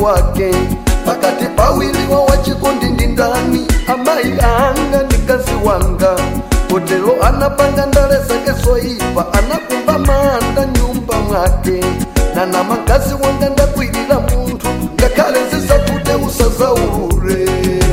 wake pakati pawiliwa wachikondi ndi ndani amayi anga ndi kazi wanga kotelo anapanga ndale zake zoipa anakumba manda nyumba mwake nana magazi wanga ndakwirira munthu ngakhale zisakute usazaulule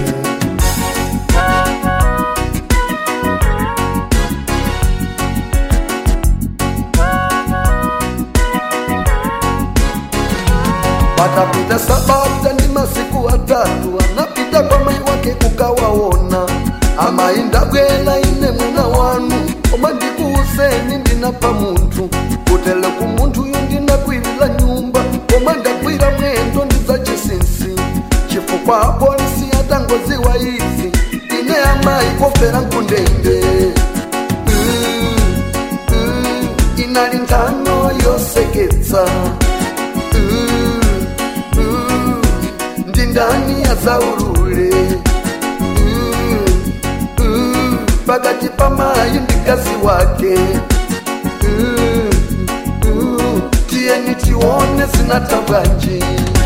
patapita sabata ndi masiku atatu anapita kwa mai wake kukawaona amayi ndabwera ine mwana wanu koma ndikuuzeni ndinapha munthu kutele ku munthuyu ndinakwirira nyumba koma ndagwira mwendo ndidzachisinsi chifukwa apolisi atangoziwa izi ine amayi kofera nkundende Mm, mm, inali nkhano yoseketsa Mm, mm, ndi ndani azaulule Mm, mm, pakati pa mayi ndi kazi wake Mm, mm, tiyeni tione zinatabwanji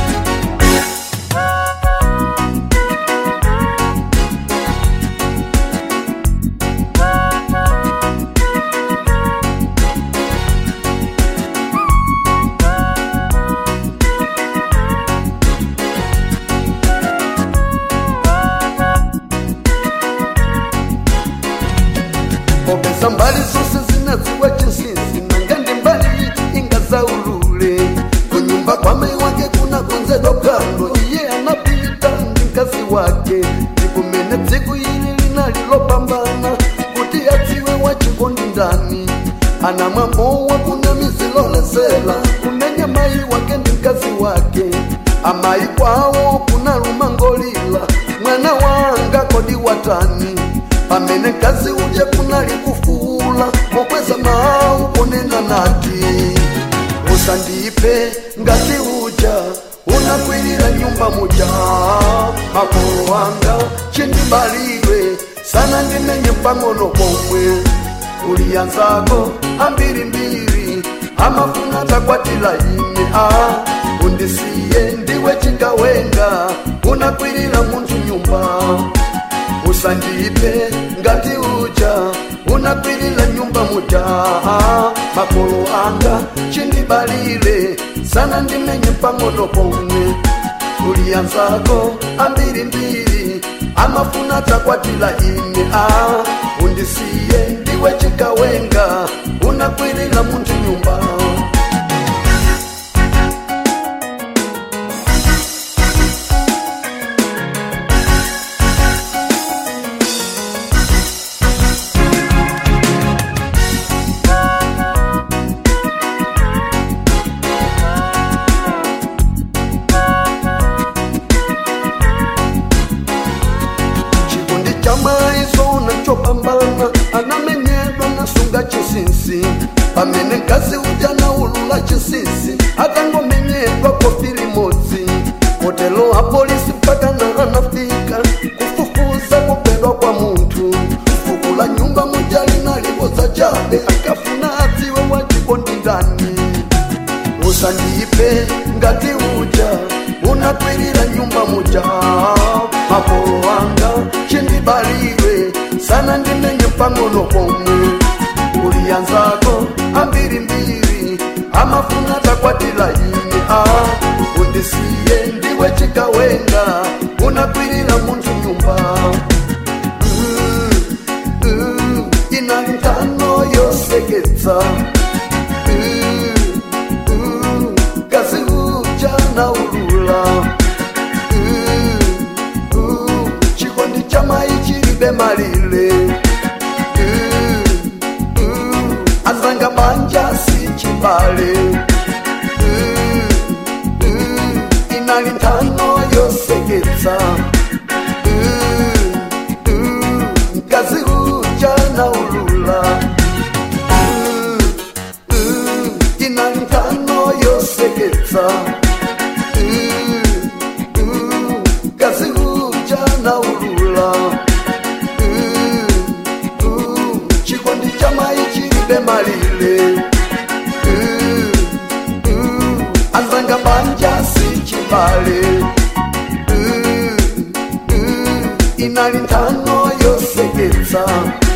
popeza mbali zonse zinadziwa chinsinsi nanga ndi mbali iti ingazaulule kunyumba kwa mai wake kunakonzedwa phwando iye anapita ndi mkazi wake ndikumene tsiku ili linalilopambana kuti adziwe wachikondi ndani anamwamowa kuna mizilolesera kumenya mai wake ndi mkazi wake amayi kwawo kuna lumangolila mwana wanga kodi watani pamene mkazi uje kunali kufuula mokweza mawu ponena nati usandiphe ngati uja unakwirira nyumba muja makolo wanga chindibalire sana ndimenye pang'ono pomwe uliyanzako ambirimbiri amafuna takwatila ine a undisiye ndiwe chikawenga unakwirira munthu nyumba usandipe ngati uja unakwirira nyumba muja makolo anga chindibalire sana ndimenye pang'ono pomwe uliyanzako ambirimbiri amafuna takwatila ine a undisiye ndiwe chikawenga unakwirira munthu nyumba chikondi cha maiso nachopambana anamenyedwa nasunga chinsinsi pamene mkazi uja naulula chinsinsi atangomenyedwa kofi limodzi kotelo apolisi mpaka na anafika kufufuza kupedwa kwa munthu fuku la nyumba muja linalipoza chabe akafuna adziwe wachikondi ndani usandipe ngati uja unakwirira nyumba muja makolo wanga chindibalire sana ndimenye pang'ono pomwe uliyanzako ambirimbiri amafuna takwatila ine a undisiye ndiwe chikawenga unakwirira munthu nyumba Mm, mm, inali ntano yoseketsa Mm, mm, kazi uja na ulula Mm, mm, chikondi cha mai chilibe malire Mm, mm, azanga banja si chibale Mm, mm, inali ntano kudalitsa